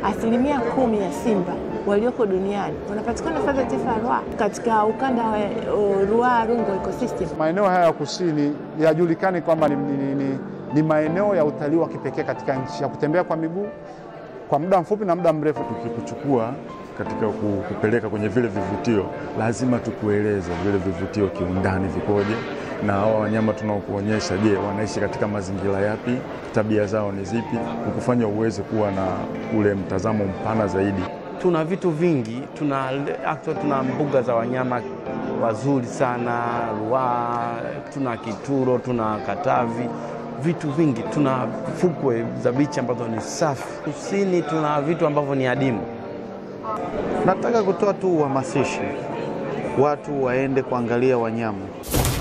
asilimia kumi ya simba walioko duniani wanapatikana hifadhi ya taifa ya Ruaha katika ukanda wa uh, Ruaha Rungwe ecosystem. Maeneo haya ya kusini yajulikani kwamba ni, ni, ni, ni maeneo ya utalii wa kipekee katika nchi ya kutembea kwa miguu kwa muda mfupi na muda mrefu. Tukikuchukua katika kupeleka kwenye vile vivutio, lazima tukueleze vile vivutio kiundani vikoje, na hawa wanyama tunaokuonyesha, je, wanaishi katika mazingira yapi, tabia zao ni zipi, kukufanya uweze kuwa na ule mtazamo mpana zaidi. Tuna vitu vingi, tuna actually, tuna mbuga za wanyama wazuri sana Ruaha, tuna Kituro, tuna Katavi, vitu vingi. Tuna fukwe za bichi ambazo ni safi. Kusini tuna vitu ambavyo ni adimu. Nataka kutoa tu uhamasisho, watu waende kuangalia wanyama.